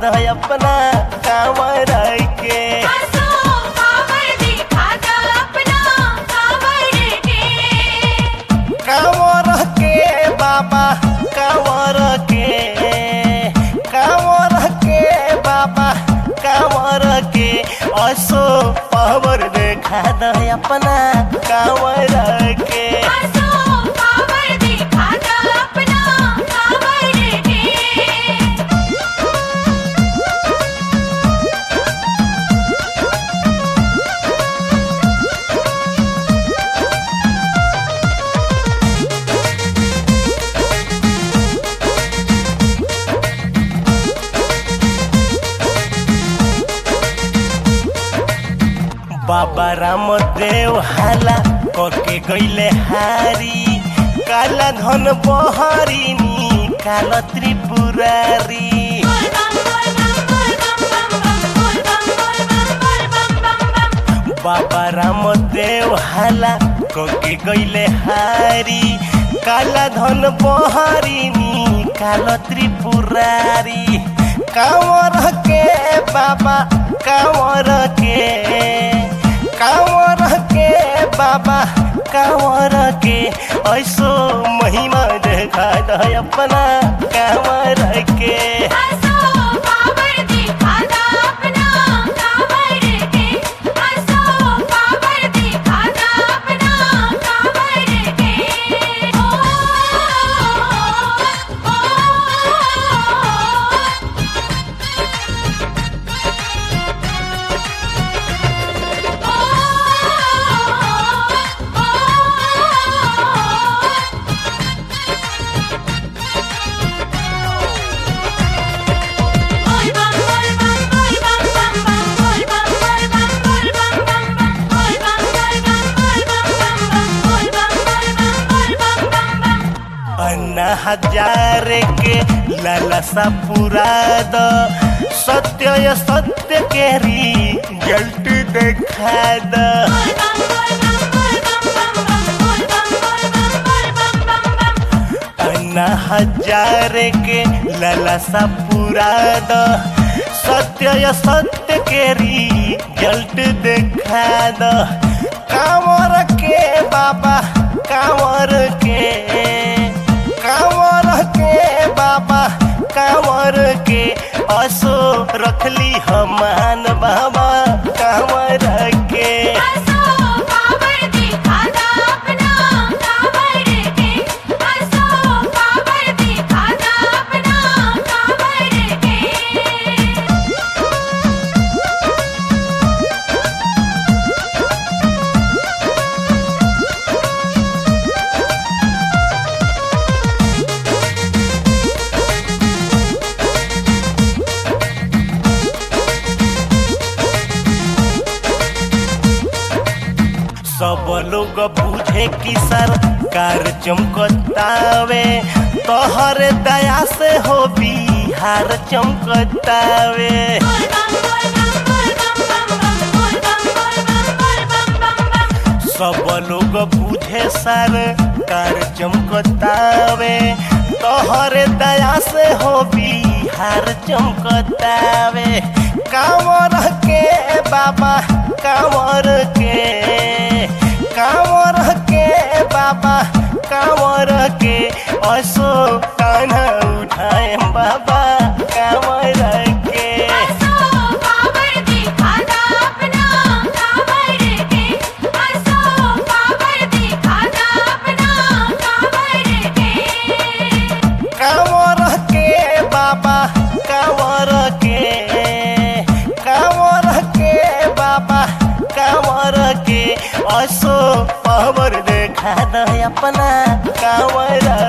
दो अपना कांवर के आसो कांवर दिखा दा अपना कांवर के कांवर के बाबा कांवर के कांवर के बाबा कांवर के असो पावर देखा दो अपना कांवर के आसो कांवर दिखा दा अपना कांवर के बाबा रामदेव हाला कके गईले हारी काला धन बहरिनी काल त्रिपुरारी बोल बम बोल बम बोल बम बोल बम बोल बम बोल बम बोल बम बम बाबा रामदेव हाला कके गईले हारी काला धन बहरिनी काल त्रिपुरारी कांवर के बाबा कांवर के कांवर के बाबा कांवर के ऐसो महिमा देखा दो अपना कांवर के आसो कांवर दिखा दा अपना कांवर के आसो कांवर दिखा दा अपना कांवर के ओ बोल बम बोल बम बोल बम बम बम बोल बम बोल बम बोल बम बम बम बोल बम बोल बम बोल बम बम बम बोल बम बोल बम बोल बम बम बम अन्ना हजार के लालसा पूरा द सत्य या सत्य के रिजल्ट देखा द बोल बम बोल बम बोल बम बम बम बोल बम बोल बम बोल बम बम बम अन्ना हजार के लालसा पूरा द सत्य या सत्य के रिजल्ट देखा द कांवर के बाबा कांवर के कांवर के बाबा कांवर के असो रखली हमान बाबा कांवर के आसो कांवर दिखा दा अपना कांवर के आसो कांवर दिखा दा अपना कांवर के सब लोग बुझे कि सरकार चमकतावे तोहर दया से हो बिहार चमकतावे बोल बम बोल बम बोल बम बम बम बोल बम बोल बम बोल बम बम बम सब लोग बुझे सरकार चमकतावे तोहर दया से हो बिहार चमकतावे कांवर के बाबा कांवर के कांवर के बाबा कांवर के असो कान्हा उठाए बाबा कांवर के आसो कांवर दिखा दा अपना कांवर के आसो कांवर दिखा दा अपना कांवर के कांवर के बाबा कांवर के कांवर के बाबा कांवर के असो पावर देखा दे अपना कांवर